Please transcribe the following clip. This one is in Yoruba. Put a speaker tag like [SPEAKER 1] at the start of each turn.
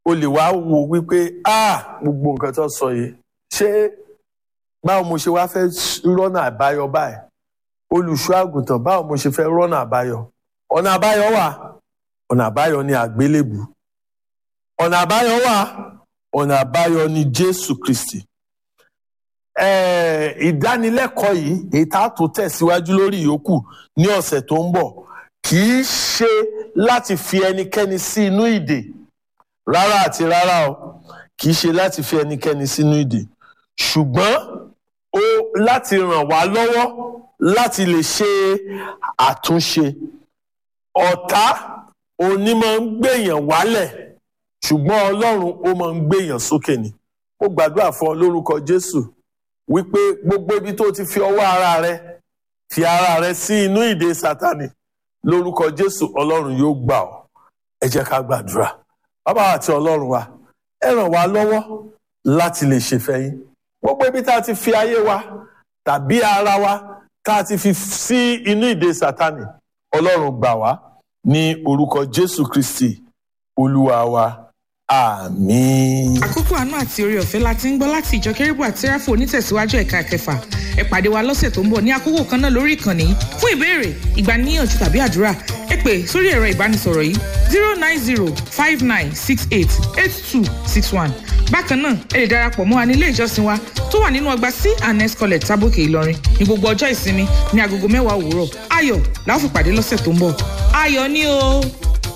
[SPEAKER 1] o lè wá wo wípé ah gbogbo nǹkan tó sọ yìí ṣé báwo mo ṣe wá fẹ́ rọ́nà àbáyọ báyìí olùṣọ́ àgùntàn báwo mo ṣe fẹ́ rọ́nà àbáyọ ọ̀nà àbáyọ wà ọ̀nà àbáyọ ní àgbélébù ọ̀nà àbáyọ wà ọ̀nà àbáyọ ní Jésù Kristi eh, ìdánilẹ́kọ̀ọ́ yìí èyí tá a tó tẹ̀síwájú lórí ìyókù ní ọ̀sẹ̀ tó ń bọ̀ kì í ṣe láti fi ẹnikẹ́ni sí inú ìdè rárá àti rárá o kì í ṣe láti fi ẹnikẹ́ni sínú ìdè ṣùgbọ́n ó láti ràn wá lọ́wọ́ láti lè ṣe àtúnṣe ọ̀tá òní máa ń gbèyàn wálẹ̀ ṣùgbọ́n ọlọ́run ó máa ń gbèyàn sókè ni ó gbàdúrà fún ọ lórúkọ jésù wípé gbogbo ibi tó ti fi ọwọ́ ara rẹ fi ara rẹ sí inú ìdè sátani lórúkọ jésù ọlọ́run yóò gbà ọ́ ẹ jẹ́ ká gbàdúrà bàbá àti ọlọ́run wa ẹ ràn wá lọ́wọ́ láti lè ṣèfẹ́ yín gbogbo ibi tá a ti fi ayé wa tàbí ara wa tá a ti fi sí inú ìdè sátani ọlọ́run gbà wá ní orúkọ jésù kristi olúwa wa àmín.
[SPEAKER 2] àkókò àánú àti orí ọ̀fẹ́ la ti ń gbọ́ láti ìjọ kérúbù àti sẹ́ráfù onítẹ̀síwájú ẹ̀ka kẹfà ẹ pàdé wa lọ́sẹ̀ tó ń bọ̀ ní àkókò kan náà lórí ìkànnì yìí fún ìbéèrè ìgbaniníyànjú tàbí àdúrà ẹ pè sórí ẹ̀rọ ìbánisọ̀rọ̀ yìí zero nine zero five nine six eight eight two six one bákan náà ẹ lè darapọ̀ mọ́ wa ní ilé ìjọsìn wa tó wà nínú ọgbà c and s college tábòkè ìlọrin ní gbogbo ọjọ́ ìsinmi ní agogo mẹ́wàá òwúrọ̀ ayọ̀ la ó fi pàdé lọ́sẹ̀ tó ń bọ̀ ayọ̀ ni o.